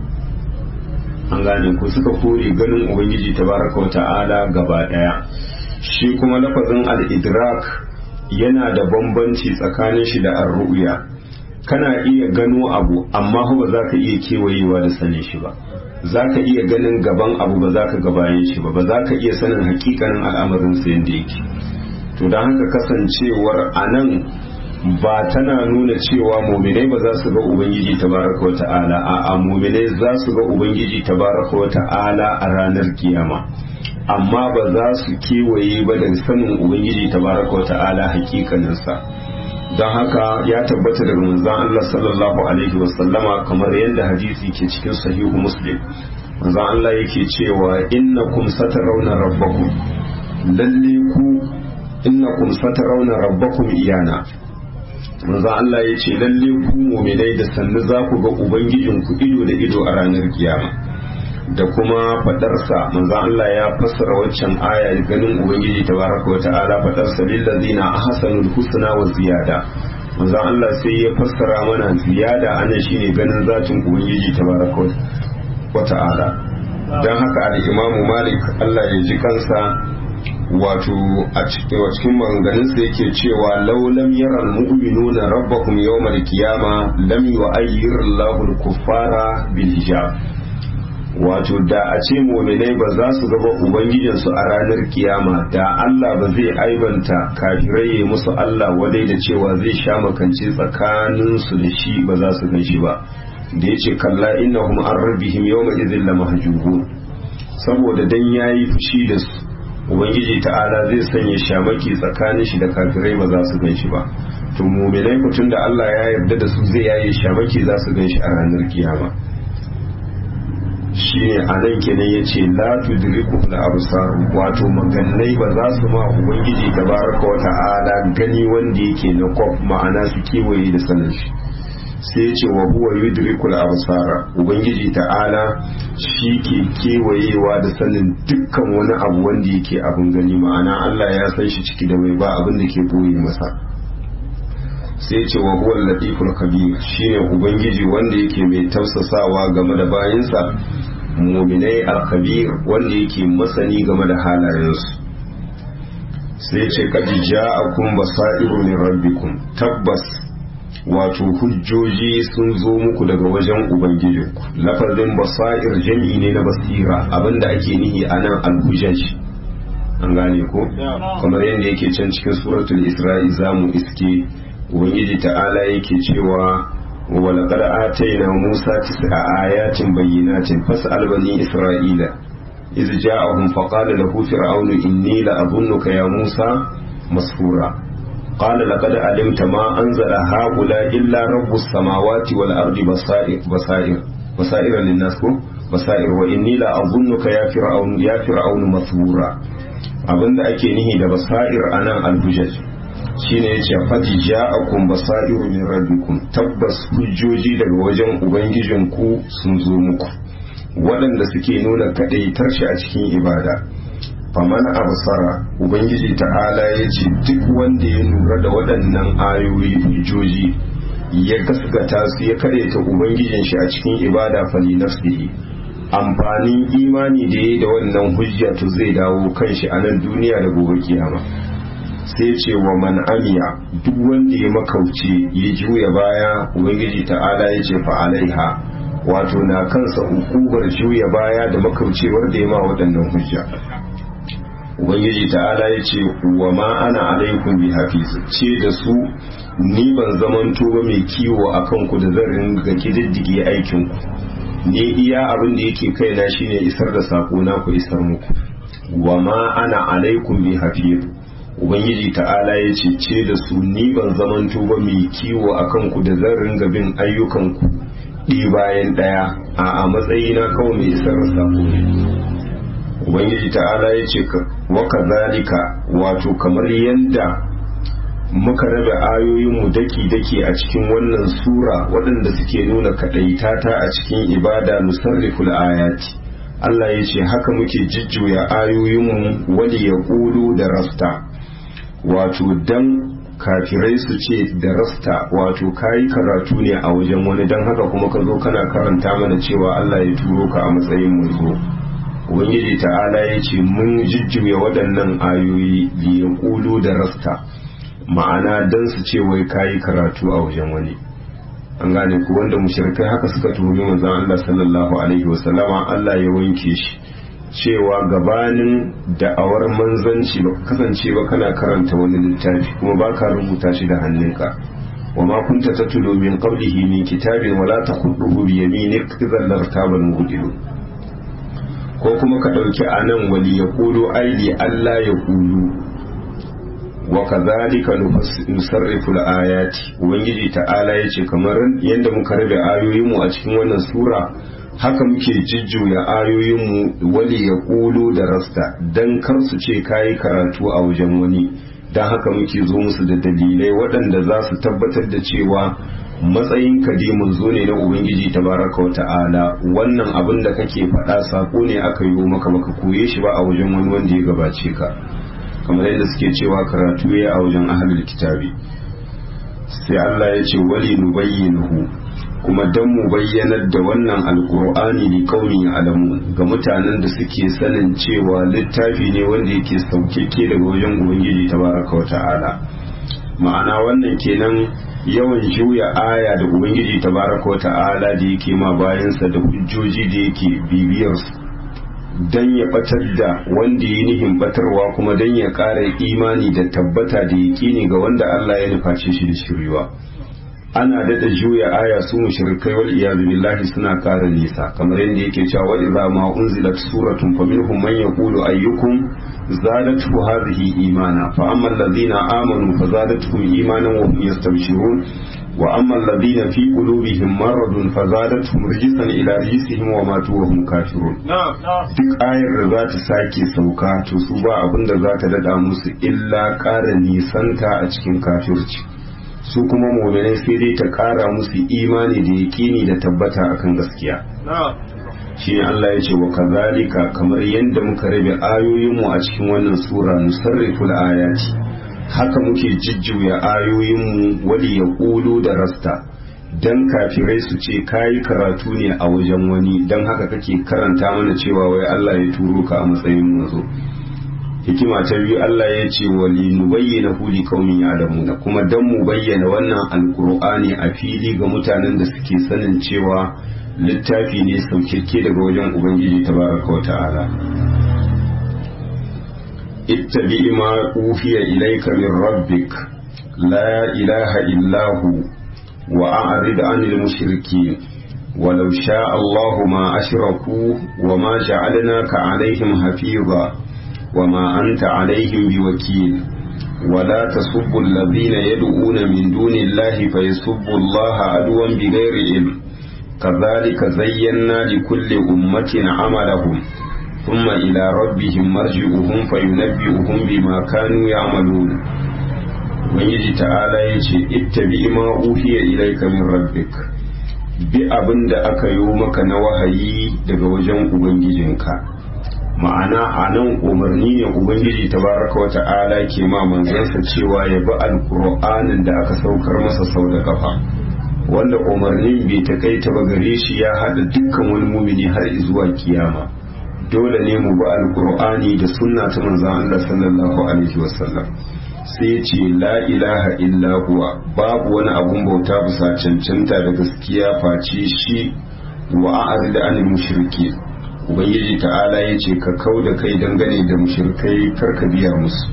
an gane ku suka kore ganin ubangiji tabaraka wata'ala gaba daya shi kuma lafazin al-idrak yana da bambanci tsakanin shi da ar-ru'ya kana iya gano abu amma ba za ka iya kewayewa da sanin shi ba za ka iya ganin gaban abu ba za ka gabayin shi ba ba za ka iya sanin hakikanin al'amarin sa yadda yake to don haka kasancewar a nan ba tana nuna cewa muminai ba za su ga ubangiji tabaraka wa ta'ala a a muminai za su ga ubangiji tabaraka wa ta'ala a ranar kiyama amma ba za su kewaye ba da sanin ubangiji tabaraka wa ta'ala hakikaninsa don haka ya tabbata daga manzon Allah sallallahu alaihi wasallama kamar yadda hadisi ke cikin sahihu muslim manzon Allah yake cewa innakum satarawna rabbakum lalle ku innakum satarawna rabbakum iyana manzon Allah ya ce lalle ku mu'minai da sannu za ku ga ubangijinku ido da ido a ranar kiyama da kuma fadarsa manzon Allah ya fassara waccan aya ganin ubangiji tabaraka wa ta'ala fadarsa lillazina ahsanul husna wa ziyada manzon Allah sai ya fassara mana ziyada anan shine ganin zatin ubangiji tabaraka wa ta'ala dan haka al-Imam Malik Allah ya ji kansa wato a cikin maganganunsa yake cewa laulam yaral mu'minuna rabbahum yawmal qiyama lam yu'ayyir Allahu al-kuffara bil hijab wato da a ce muminai ba za su gaba ubangijinsu a ranar kiyama da Allah ba zai aibanta kafirai ya musu Allah wadai da cewa zai sha makance tsakaninsu da shi ba za su ganshi ba da ya ce kalla innahum an rabbihim yawma idhin la mahjubun saboda dan yayi fushi da su ubangiji ta'ala zai sanya shamaki tsakanin shi da kafirai ba za su ganshi ba to muminai mutum da Allah ya yarda da su zai yaye shamaki za su ganshi a ranar kiyama shine a nan kenan ya ce la tudriku da absar wato magannai ba za su ma ubangiji tabaraka wa ta'ala gani wanda yake na kwaf ma'ana su kewaye da sanin shi sai ce wa huwa yudrikul absara ubangiji ta'ala shi ke kewayewa da sanin dukkan wani abu wanda yake abin gani ma'ana Allah ya san shi ciki da mai ba abin da ke boye masa sai ce wa huwa latiful kabir shine ubangiji wanda yake mai tausasawa game da bayinsa muminai al-kabir wanda yake masani game da halayensu sai ce kad ja'akum basairu min rabbikum tabbas wato hujjoji sun zo muku daga wajen ubangijinku lafazin basair jami'i ne na basira abinda ake nihi anan al-hujjaj an gane ko kamar yadda yake can cikin suratul isra'i zamu iske ubangiji ta'ala yake cewa wa laqad atayna musa tis'a ayatin bayyinatin fas'al bani isra'ila iz ja'ahum faqala lahu fir'aunu inni la adhunnuka ya musa masfura qala laqad alimta ma anzala haula illa rabbus samawati wal ardi basair basair basair lin-nas ko basair wa inni la adhunnuka ya fir'aunu ya fir'aunu masfura abinda ake nihi da basair anan al-hujaj shine yace fati ja'akum basairu min rabbikum tabbas hujjoji daga wajen ubangijinku sun zo muku waɗanda suke nuna kadaitar shi a cikin ibada faman absara ubangiji ta'ala yace duk wanda ya lura da waɗannan ayoyi hujjoji ya gaskata su ya kadaita ubangijin shi a cikin ibada fali nafsihi amfanin imani da yayi da wannan hujja to zai dawo kanshi a nan duniya da gobe kiyama sai ce wa man amiya duk wanda ya makauce ya juya baya ubangiji ta'ala ya ce fa'alaiha wato na kansa hukumar juya baya da makaucewar da ya ma waɗannan hujja ubangiji ta'ala ya ce wa ma ana alaikum bi hafiz ce da su ni ban zamanto ba mai kiwo a kanku da zan ringa kididdige aikin ku ne iya abin da yake kaina shine isar da sako na ku isar muku wa ma ana alaikum bi hafiz ubangiji ta'ala ya ce ce da su ni ban zamanto ba mai kiwo a kanku da zan ringa bin ayyukanku ɗi bayan ɗaya a a matsayina kawai mai isar da sako ne ubangiji ta'ala ya ce wa kazalika wato kamar yadda muka rabe ayoyinmu daki-daki a cikin wannan sura waɗanda suke nuna kaɗaitata a cikin ibada nusarriful ayati Allah ya ce haka muke jijjuya ayoyinmu wani ya ƙulu da rasta wato dan kafirai su ce da rasta wato kayi karatu ne a wajen wani don haka kuma ka zo kana karanta mana cewa Allah ya turo ka a matsayin manzo ubangiji ta'ala ya ce mun jijjuya waɗannan ayoyi liyan ƙulu da rasta ma'ana don su ce wai kayi karatu a wajen wani an gane ku wanda mushrikai haka suka tuhumi manzon Allah sallallahu alaihi wasallama Allah ya wanke shi cewa gabanin da'awar manzanci ba kasance ba kana karanta wani littafi kuma ba ka rubuta shi da hannunka wa ma kunta tatlu min qablihi min kitabin wala takhutuhu bi yaminik idhan lartabal mubtilun ko kuma ka dauki anan wali yaqulu aidi Allah ya qulu wa kadhalika nusarrifu al-ayati ubangiji ta'ala yace kamar yadda muka rabe ayoyin mu a cikin wannan sura haka muke jijjuya ayoyin mu wali yaqulu da rasta dan kar su ce kai karatu a wajen wani dan haka muke zo musu da dalilai waɗanda za su tabbatar da cewa matsayin kadimin zo ne na ubangiji tabaraka wa ta'ala wannan abin da kake faɗa sako ne aka yi maka baka koye shi ba a wajen wani wanda ya gabace ka kamar yadda suke cewa karatu ya a wajen ahlul kitabi sai Allah ya ce wali nubayyinuhu kuma dan mu bayyanar da wannan alqur'ani li qaumi alamu ga mutanen da suke sanin cewa littafi ne wanda yake saukeke daga wajen ubangiji tabaraka wa ta'ala ma'ana wannan kenan yawan juya aya da ubangiji tabaraka wa ta'ala da yake ma bayansa da hujjoji da yake bibiyarsu dan ya batar da wanda ya nihin batarwa kuma dan ya ƙara imani da tabbata da yaƙini ga wanda Allah ya nuface shi da shiriwa ana dada juya aya su mushrikai wal iyad billahi suna ƙara nisa kamar yadda yake cewa wa idza ma unzilat suratun faminhum man yaqulu ayyukum zadatuhu hadhihi imana fa amma alladhina amanu fazadatuhum imanan wa hum yastabshirun wa amma alladhina fi qulubihim maradun fazadatuhum rijsan ila rijsihim wa matu wa hum kafirun duk ayar da za ta sake sauka to su ba abin da za ta dada musu illa ƙara nisanta a cikin kafirci su kuma mu'minai sai dai ta ƙara musu imani da yaƙini da tabbata akan gaskiya shi ne Allah ya ce wa kazalika kamar yadda muka rabe ayoyinmu a cikin wannan sura nusarriful ayati haka muke jijjuya ayoyinmu wali ya ƙulu da rasta dan kafirai su ce kayi karatu ne a wajen wani dan haka kake karanta mana cewa wai Allah ya turo ka a matsayin manzo hikima ta biyu Allah ya ce wali nubayyana huli kaumin ya'lamuna kuma dan mu bayyana wannan alqur'ani a fili ga mutanen da suke sanin cewa littafi ne saukirke daga wajen ubangiji tabaraka wa ta'ala ittabi ma uhiya ilayka min rabbik la ilaha illa hu wa a'rid 'anil mushrikeen ولو شاء الله ما أشركوا وما جعلناك عليهم حفيظا وما أنت عليهم بوكيل ولا تسبوا الذين يدعون من دون الله فيسبوا الله عدوا بغير علم كذلك زينا لكل أمة عملهم ثم إلى ربهم مرجعهم فينبئهم بما كانوا يعملون Ubangiji ta'ala ya ce, Ittabi ma uhiya ilaika min rabbik bi abin da aka yi maka na wahayi daga wajen Ubangijinka. Ma'ana a nan umarni ne Ubangiji tabaraka wa ta'ala ke ma manzansa cewa ya bi alƙur'anin da aka saukar masa sau da kafa. wanda umarnin bai takaita ba gare shi ya hada dukkan wani mumini har zuwa kiyama dole ne mu bi alkur'ani da sunna ta manzon Allah sallallahu alaihi wasallam sai ya ce la ilaha illa huwa babu wani abun bauta bisa cancanta da gaskiya face shi wa a'rid anil mushriki ubangiji ta'ala ya ce ka kau da kai dangane da mushrikai karka biya musu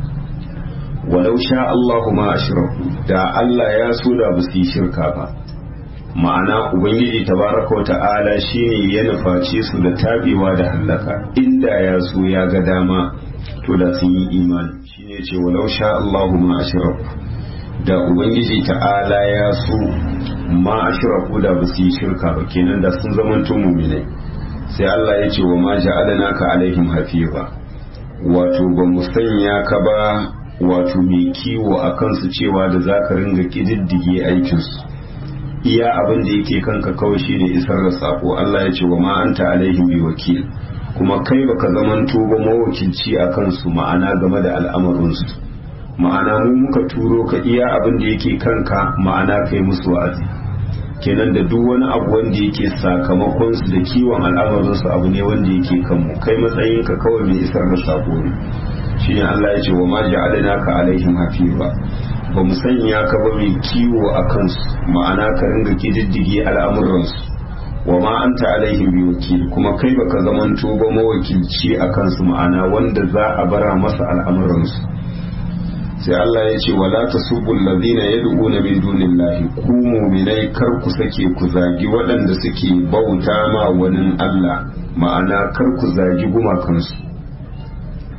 walau sha Allahu ma ashraku da Allah ya so da ba su yi shirka ba ma'ana ubangiji tabaraka wa ta'ala shine ya nuface su da tabewa da hallaka inda ya so ya ga dama to da sun yi imani shine ce walau sha Allahu ma ashraku da ubangiji ta'ala ya so ma ashraku da ba su yi shirka ba kenan da sun zamanto mu'minai sai Allah ya ce wa ma ja'alnaka alaihim hafiza wato ba mu sanya ka ba wato mai kiwo a kansu cewa da za ka ringa ƙididdige aikinsu iya abin da yake kanka kawai shine isar da sako Allah ya ce wa ma'anta alaihim bi wakil kuma kai baka zamanto ba mawakilci a kansu ma'ana game da al'amarinsu ma'ana mu muka turo ka iya abin da yake kanka ma'ana kai musu wa'azi kenan da duk wani abu wanda yake sakamakon su da kiwon al'amarinsu abu ne wanda yake kanmu kai matsayinka kawai mai isar da sako ne shine Allah ya ce wa ma ja'alna ka alaihim hafiza ba mu sanya ka ba mai kiwo a kansu ma'ana ka ringa kididdige al'amuransu wa ma anta alaihim bi wakil kuma kai baka zamanto ba mawakilci a kansu ma'ana wanda za a bara masa al'amuransu sai Allah ya ce wala tasubbu alladhina yad'una min dunillahi ku mu'minai kar ku sake ku zagi waɗanda suke bauta ma wani Allah ma'ana kar ku zagi gumakansu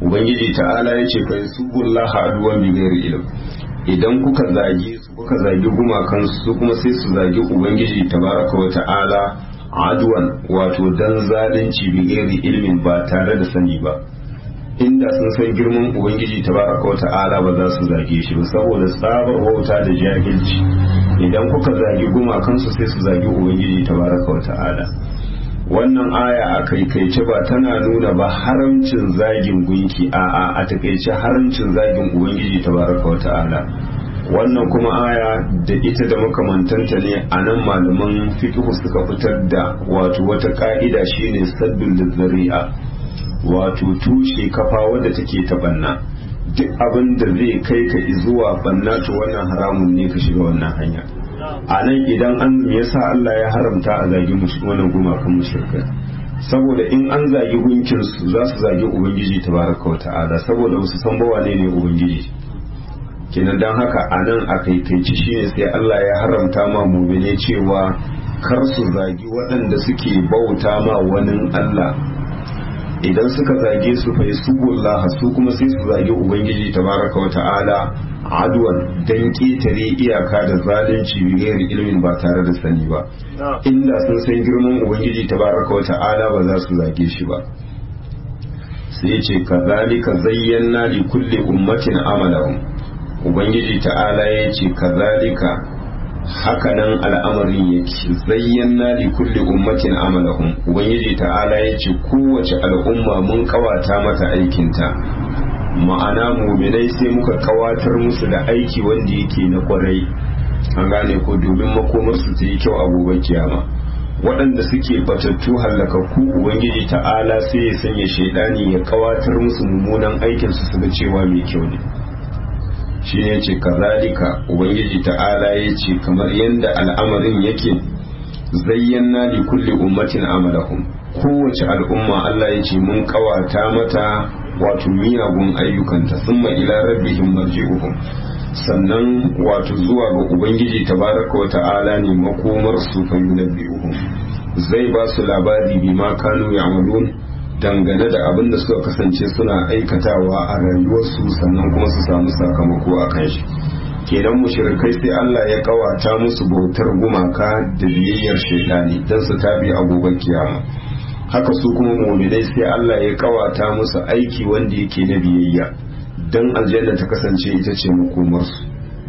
ubangiji ta'ala ya ce fa yasubullaha aduwan bi ghairi ilm idan kuka zagi su kuka zagi gumakan su kuma sai su zagi ubangiji tabaraka wa ta'ala aduwan wato dan zalunci bi ghairi ilmin ba tare da sani ba inda sun san girman ubangiji tabaraka wa ta'ala ba za su zage shi ba saboda tsabar wauta da jahilci idan kuka zagi gumakan su sai su zagi ubangiji tabaraka wa ta'ala wannan aya a kaikaice ba tana nuna ba haramcin zagin gunki a a a takaice haramcin zagin ubangiji tabaraka wa ta'ala wannan kuma aya da ita da makamantanta ne a nan malaman fiqh suka fitar da wato wata ka'ida shine saddul zari'a wato tushe kafa wadda take ta banna duk abin da zai kai ka zuwa banna to wannan haramun ne ka shiga wannan hanya a nan idan an me yasa Allah ya haramta a zagi wannan gumakan mushrikai saboda in an zagi gunkin su za su zagi ubangiji tabaraka wa ta'ala saboda su san ba wane ne ubangiji kenan dan haka a nan a kaikaici shine sai Allah ya haramta ma mu'mine cewa kar su zagi waɗanda suke bauta ma wani Allah idan suka zage su fa yasubullaha su kuma sai su zage ubangiji tabaraka wa ta'ala adwan dan ketare iyaka da zalunci bigayar ilimin ba tare da sani ba inda sun san girman ubangiji tabaraka wa ta'ala ba za su zage shi ba sai ce kazalika zayyana li kulli ummatin amalahum ubangiji ta'ala ya ce kazalika hakanan al'amarin yake zayyana li kulli ummatin amalahum ubangiji ta'ala ya ce kowace al'umma mun kawata mata aikinta ma'ana muminai sai muka kawatar musu da aiki wanda yake na kwarai an gane ko domin makomarsu ta yi kyau a gobe kiyama waɗanda suke batattu hallakakku ubangiji ta'ala sai ya sanya shaidani ya kawatar musu mummunan aikinsu su ga cewa mai kyau ne shi ne ce kazalika ubangiji ta'ala ya ce kamar yadda al'amarin yake zayyana li kulli ummatin amalahum kowace al'umma Allah ya ce mun kawata mata wato miyagun ayyukanta summa ila rabbihim marji'uhum sannan wato zuwa ga ubangiji tabaraka wa ta'ala ne makomar su fa yunabbi'uhum zai ba su labari bima kanu ya'malun dangane da abin da suka kasance suna aikatawa a rayuwarsu sannan kuma su samu sakamako a kan shi kenan mushrikai sai Allah ya kawata musu bautar gumaka da biyayyar shaidani don su tabi a gobe kiyama haka su kuma mu'minai sai Allah ya kawata musu aiki wanda yake na biyayya don aljanna ta kasance ita ce makomarsu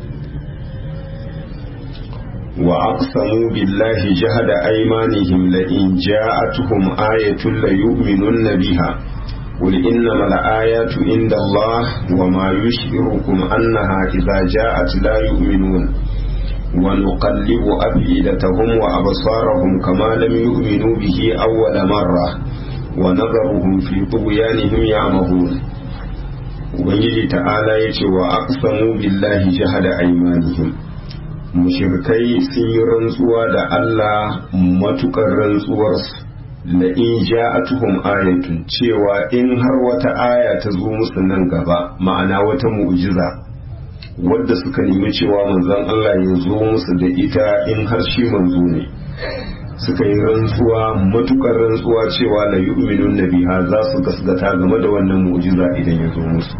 وأقسموا بالله جهد أيمانهم لئن جاءتهم آية ليؤمنن بها قل إنما الآيات عند الله وما يشعركم أنها إذا جاءت لا يؤمنون ونقلب أفئدتهم وأبصارهم كما لم يؤمنوا به أول مرة ونذرهم في طغيانهم يعمهون ubangiji ta'ala ya ce wa aqsamu billahi jahada aymanihim mushirkai sun yi rantsuwa da Allah matukar rantsuwarsu la in ja'atuhum ayatun cewa in har wata aya ta zo musu nan gaba ma'ana wata mu'jiza wadda suka nemi cewa manzon Allah ya zo musu da ita in har shi manzo ne suka yi rantsuwa matukar rantsuwa cewa la yu'minun nabiha za su gasgata game da wannan mu'jiza idan ya zo musu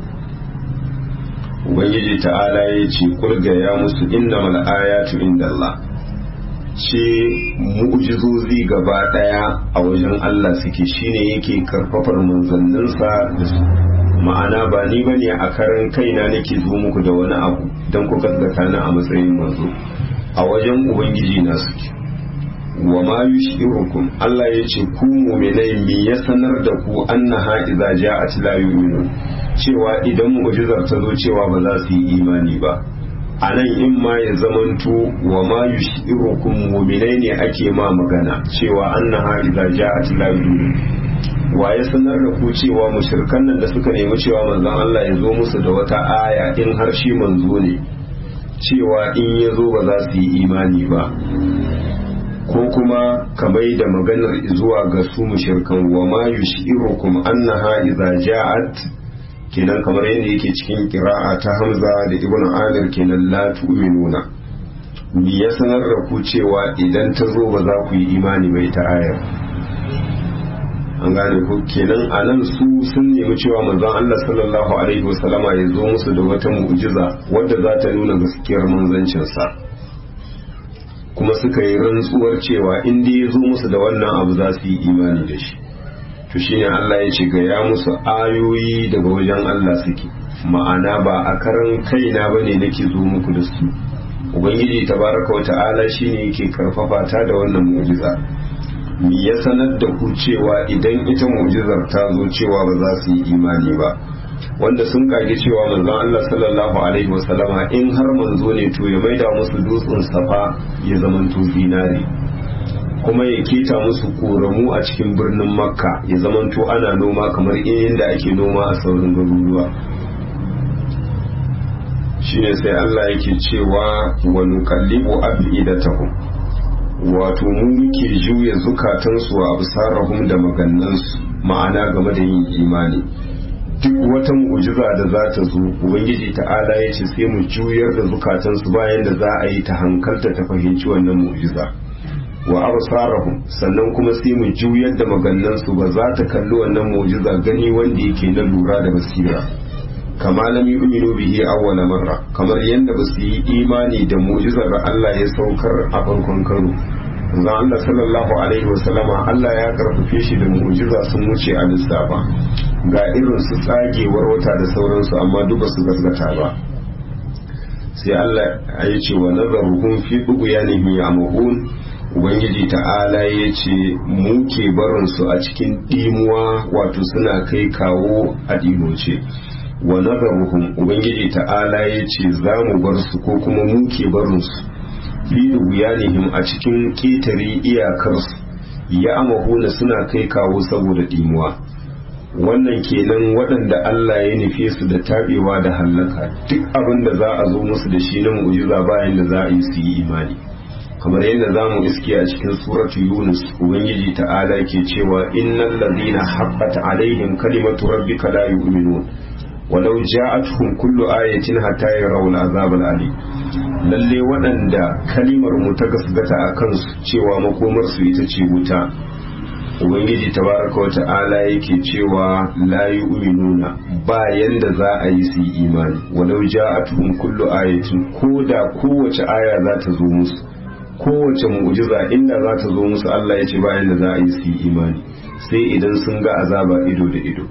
ubangiji ta'ala ya ce kurga ya musu innamal ayatu indallah ce mu'jizozi gaba daya a wajen Allah suke shine yake karfafar manzanninsa da su ma'ana ba ni bane a karan kaina nake zo muku da wani abu don ku gaskata ni a matsayin manzo a wajen ubangiji na suke wa ma yushirukum Allah ya ce ku mu'minai me ya sanar da ku annaha idza ja'at la yu'minun cewa idan mu'jizar ta zo cewa ba za su yi imani ba a nan in ma ya zamanto wa ma yushirukum mu'minai ne ake ma magana cewa annaha idza ja'at la yu'minun wa ya sanar da ku cewa mushrikan nan da suka nemi cewa manzon Allah ya zo musu da wata aya in har shi manzo ne cewa in ya zo ba za su yi imani ba ko kuma kamar da maganar zuwa ga su mushirkan wa ma yushirukum annaha idza ja'at kenan kamar yadda yake cikin qira'a ta Hamza da Ibn Amir kenan la tu'minuna me ya sanar da ku cewa idan ta zo ba za ku yi imani bai ta ayar an gane ko kenan a nan su sun nemi cewa manzon Allah sallallahu alaihi wasallama ya zo musu da wata mu'jiza wadda za ta nuna gaskiyar manzancinsa kuma suka yi rantsuwar cewa in dai ya zo musu da wannan abu za su yi imani da shi to shine Allah ya ce ga ya musu ayoyi daga wajen Allah suke ma'ana ba a karan kaina bane nake zo muku da su ubangiji tabaraka wata'ala shine yake karfafa ta da wannan mu'jiza me ya sanar da ku cewa idan ita mu'jizar ta zo cewa ba za su yi imani ba wanda sun kage cewa manzon Allah sallallahu alaihi wasallama in har manzo ne to ya maida musu dutsen safa ya zamanto zinare kuma ya keta musu koramu a cikin birnin makka ya zamanto ana noma kamar inda ake noma a sauran garuruwa shine sai Allah yake cewa wa nuqallibu afidatahum wato mu muke juya zukatansu a absarahum da magannansu ma'ana game da yin imani duk wata mu'jiza da za ta zo ubangiji ta'ala ya ce sai mu juyar da zukatansu bayan da za a yi ta hankalta ta fahimci wannan mu'jiza wa absarahum sannan kuma sai mu juyar da magannansu ba za ta kalli wannan mu'jiza gani wanda yake na lura da basira kama lam yu'minu bihi awwala marra kamar yadda ba su yi imani da mu'jizar da Allah ya saukar a farkon karo zan Allah sallallahu alaihi wasallama Allah ya karfafe shi da mu'jiza sun wuce a lissafa ga irin su tsagewar wata da sauransu amma duk ba su gaskata ba sai Allah ya ce wa nazaruhum fi dughyanihim ya'mahun ubangiji ta'ala ya ce mu ke barin su a cikin dimuwa wato suna kai kawo a dimoce wa nazaruhum ubangiji ta'ala ya ce za mu bar su ko kuma mu ke barin su fi dughyanihim a cikin ketare iyakarsu ya amahuna suna kai kawo saboda dimuwa wannan kenan waɗanda Allah ya nufe su da tabewa da hallaka duk abin da za a zo musu da shi na mu'jiza bayan da za a yi su yi imani kamar yadda za mu iske a cikin suratu yunus ubangiji ta'ala ke cewa innal ladina haqqat alaihim kalimatu rabbika la yu'minun walau ja'atuhum kullu ayatin hatta yarawul azab al-ali lalle waɗanda kalimar mu ta gasgata a kansu cewa makomar su ita ce wuta ubangiji tabaraka wa ta'ala yake cewa la yu'minuna ba yanda za a yi su imani walau ja'atuhum kullu ayatin ko da kowace aya za ta zo musu kowace mu'jiza inda za ta zo musu Allah ya ce ba yanda za a yi su imani sai idan sun ga azaba ido da ido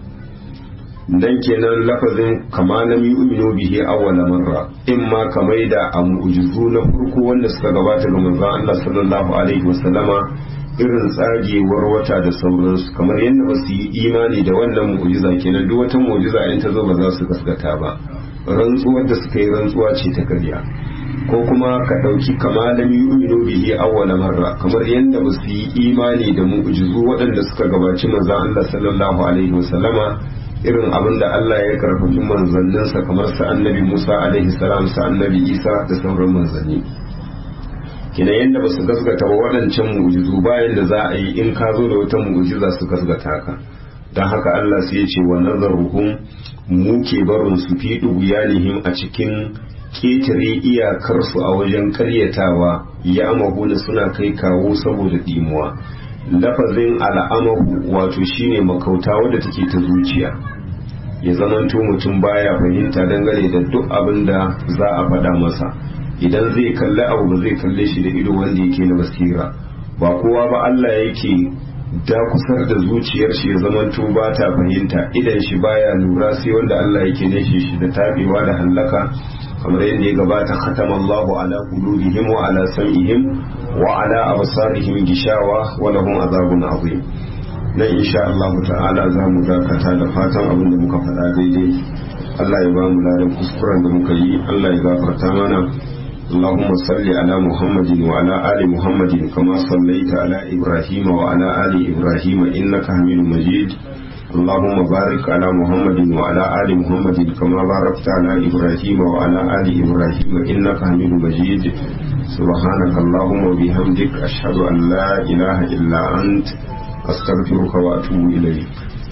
dan kenan lafazin kama lam yu'minu bihi awwala marra in ma kamai da a mu'jizu na farko wanda suka gabata ga manzon Allah sallallahu alaihi wasallama irin tsagewar wata da sauransu kamar yadda ba su yi imani da wannan mu'jiza kenan duk wata mu'jiza in ta zo ba za su gaskata ba rantsuwar da suka yi rantsuwa ce ta karya ko kuma ka ɗauki kama lam yu'minu bihi awwala marra kamar yadda ba su yi imani da mu'jizu waɗanda suka gabaci manzon Allah sallallahu alaihi wasallama irin abin da Allah ya karfafi manzanninsa kamar sa annabi Musa alaihi salam sa annabi Isa da sauran manzanni kina yadda ba su gasgata ba waɗancan mu'jizu bayan da za a yi in ka zo da wata mu'jiza su gasgata ka don haka Allah sai ya ce wa nazaruhum mu ke barin su fi duguyanihim a cikin ketare iyakarsu a wajen karyatawa ya amahuna suna kai kawo saboda dimuwa lafazin al'amahu wato shine makauta wadda take ta zuciya ya zamanto mutum baya fahimta dangane da duk abin da za a faɗa masa idan zai kalli abu ba zai kalle shi da ido wanda yake na basira ba kowa ba Allah yake dakusar da zuciyar shi ya zamanto ba ta fahimta idan shi baya lura sai wanda Allah yake nashe shi da tabewa da hallaka kamar yadda ya gabata khatama Allahu ala qulubihim wa ala sam'ihim wa ala absarihim gishawa wa lahum azabun azim nan insha Allah ta'ala za mu dakata da fatan abin da muka faɗa daidai Allah ya ba mu ladan kuskuren da muka yi Allah ya gafarta mana اللهم صل على محمد وعلى آل محمد كما صليت على إبراهيم وعلى آل إبراهيم إنك حميد مجيد اللهم بارك على محمد وعلى آل محمد كما باركت على إبراهيم وعلى آل إبراهيم إنك حميد مجيد سبحانك اللهم وبحمدك أشهد أن لا إله إلا أنت أستغفرك وأتوب إليك